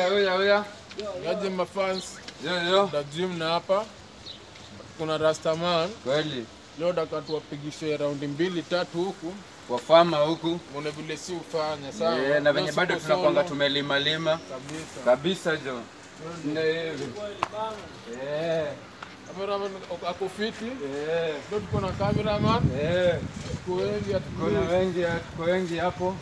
Oya, oya, oya. Yaje mafans Yo, yo. da gym na hapa kuna Rastaman Kweli. leo daka tuwapigishe raundi mbili tatu huku Kwa fama huku. muone vile si ufanya sawa. Eh, na Leo venye bado siko tunakwanga solo tumelima lima kabisa. kabisa jo. Ndio hivi. Eh. Cameraman ako fiti. Eh. Leo tuko na cameraman. Eh. Tuko wengi Kuna atuko. wengi, tuko wengi hapo.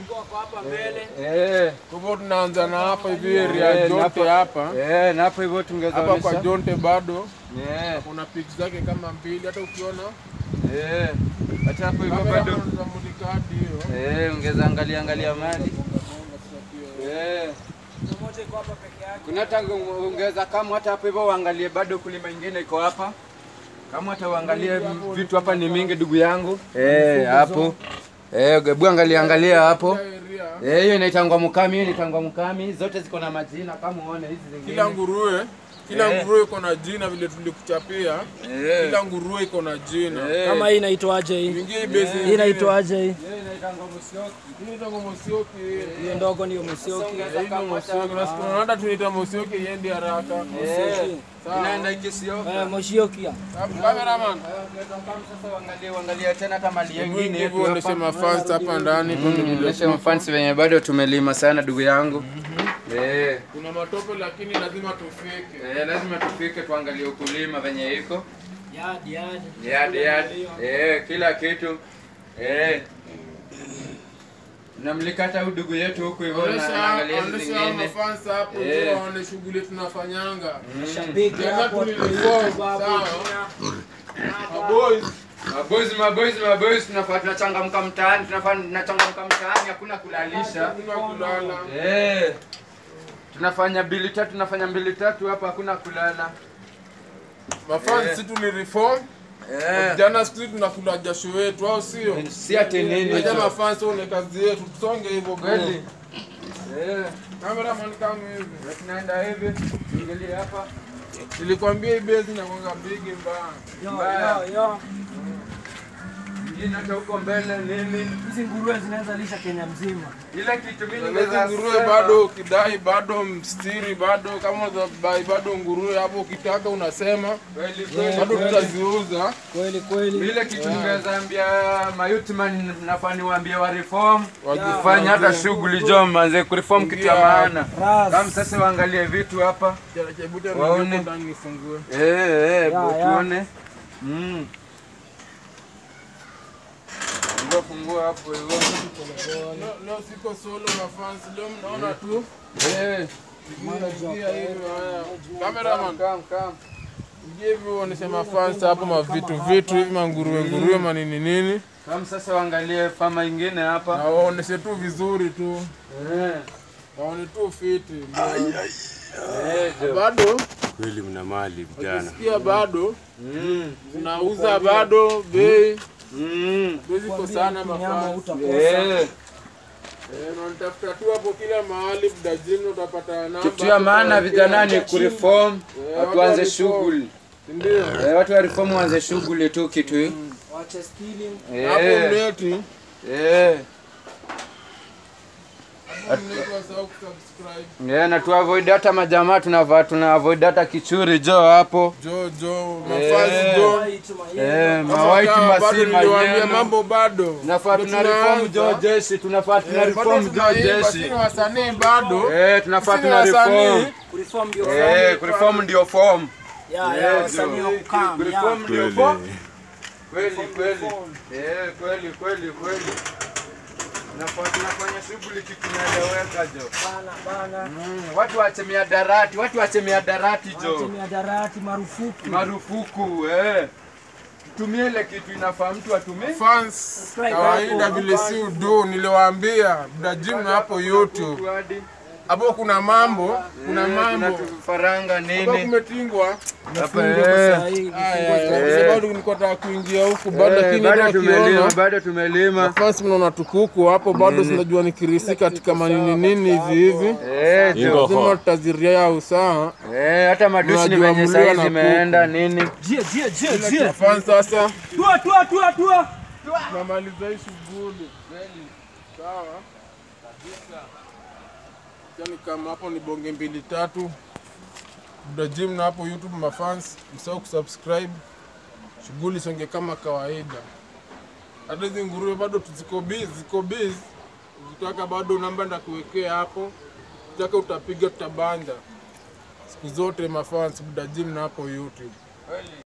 Eh. Kwa hivyo tunaanza na hapa hivi area Eh, na Jonte hapa- hapa. Eh, na hapo hivyo tungeza Hapa kwa onyesha. Jonte bado Eh. kuna pics zake kama mbili hata ukiona Eh. Hata hapo hivyo bado. cameraman tunamulika hadi hiyo. Eh, ongeza angalia angalia mali. Eh. Kuna hata ongeza kama hata hapo hivyo uangalie bado kulima ingine iko hapa. Kama hata uangalie vitu hapa ni mingi ndugu yangu. Eh, hapo. Eh, gebu angalia angalia hapo. Area Eh, hiyo inaitangwa mukami, hiyo inaitangwa mukami. Zote ziko na majina kama uone hizi zingine. kila nguruwe kila Eh. nguruwe iko na jina vile tulikuchapia. Eh. Kila nguruwe iko na jina. Eh. Kama hii inaitwaje hii? Ingie hii base Hii inaitwaje hii? Hiyo inaitangwa musioki. Hii ndio Mosioki. Hiyo ndogo ndio Musioki. Hii ndio Mosioki. Na siku hata tunaita Mosioki iende haraka. Eh. Inaenda ikisioka. Eh, Moshioki. Cameraman. Sasa uangalie uangalie tena hata mali nyingine Hivi yetu uoneshe hapa. mafans hapa ndani tuone vile Onyesha mafansi wenye bado tumelima sana ndugu yangu. Eh, kuna matope lakini lazima tufike. eh, lazima tufike tuangalie ukulima venye iko. Yadi yadi. Yadi yadi. Eh, kila kitu. Eh. Namlikata huyu ndugu yetu huku hivyo na Onesha angalia hizi onesha hao zingine. mafans hapo Eh. ndio waone shughuli tunafanyanga. Shabiki Jana hapo. tulilikuwa sawa. Boys Maboys, maboys, maboys tunafaa tunachangamka mtaani, tunafaa tunachangamka mtaani, hakuna kulalisha. hakuna kulala. Eh. Tunafanya mbili tatu, tunafanya mbili tatu hapa, hakuna kulala. Mafans Eh. si tulireform. Eh. Jana siku hizi tunakula jasho wetu au sio? Si ati nini Acha hicho. mafans one kazi yetu tusonge hivyo bro. Kweli. Eh. Cameraman kama hivi. Na Tunaenda hivi. Angalia hapa. Nilikwambia hii base inakuwa big mbaya. Yo Mbaya. yo yo. Ingine hata huko mbele nini? Hizi nguruwe zinaweza lisha Kenya mzima. Ile kitu mimi Hizi nimeweza nguruwe sema. bado ukidai bado mstiri bado kama unabai bado nguruwe hapo ukitaka unasema Kweli kweli. bado kweli. tutaziuza. Kweli kweli. Ile kitu nimeweza ambia mayutman nafaa niwaambie wa reform Waji- fanya hata shughuli jo manze kureform kitu ya Ingia. maana. Ras. Kama sasa waangalie vitu hapa. Chebuta Waone. ndio ndani nifungue. Eh eh, Ya, ya. tuone. Mm. Ndio fungua hapo hivyo. Leo- Leo siko solo na fans leo mnaona tu. Eh, Ingia hivi haya. Cameraman kam kam. ingia hivi uoneshe mafans hapo mavitu vitu hivi manguruwe nguruwe manini nini Kama sasa waangalie fama ingine na hapa. waoneshe tu vizuri tu. Eh. Waone tu fiti. Eh, jo. Bado Kweli mna mali vijana. ukisikia bado Mm. tunauza bado bei Mm. bei ziko sana Nyama mafans. utakosa. Eh. Eh, na nitafuta tu hapo kila mahali mdajini utapata namba. Kitu ya maana vijana ni kureform, Eh, watu watu waanze wa shughuli. Ndio. Eh, watu wa reform waanze shughuli tu kitu hii. Wache stealing. Hapo Eh. mneti. Eh. Hapo mneti wasahau kusubscribe. Yeah, na tu avoid hata majamaa tunavaa tuna avoid hata kichuri jo hapo. Jo jo Eh. mafans jo. White mahindi. Eh, Kama mawaiti kawa, bado masima niliwaambia yenu. mambo bado. Tunafaa Ndio tuna reform jo tunaanza. jeshi, tunafaa tuna Eh, bado reform jo tunaimba, jeshi. sisi ni wasanii bado. Eh, tunafaa Sisi ni tuna reform. wasanii. Kureform ndio. Eh, kureform ndio form. Ya Eh, ya jo. wasanii wa kukaa. Kureform Ya. ndio form. Kweli kweli. Eh, kweli kweli kweli. Tunafaa tunafanya shughuli kitu inaeleweka jo. Bana bana. Mm, watu waache miadarati, watu waache miadarati Wache jo. miadarati marufuku. Marufuku eh. Tumie ile kitu inafaa mtu atumie. Fans kawaida vile si udu niliwaambia mdajini hapo YouTube. Hadi Hapo kuna mambo, kuna Eh, kuna mambo. tufaranga Hapo nini? kumetingwa. Hapa Fungo sasa eh. hii. Aya, Eh. bado nilikuwa nataka kuingia huku bado Eh, lakini bado hata tumelima, wakiona bado tumelima. fans mnaona tukuku hapo bado sinajua nikirisika katika manini nini hivi hivi. Eh, jo. Lazima tutaziria usawa. Eh, hata madushi ni Unajua venye mlio saizi na zimeenda nini? Jia jia jia Kwa jia. fans sasa Tua tua tua tua. tunamaliza hii shughuli. Sawa. yani kama hapo ni bonge mbili tatu Buda Gym na hapo YouTube mafans, msahau kusubscribe. Shughuli songe kama kawaida. Hata hizi nguruwe bado ziko busy, ziko busy. Ukitaka bado namba ndakuwekea hapo, ukitaka utapiga tutabanja siku zote mafans Buda Gym na hapo YouTube.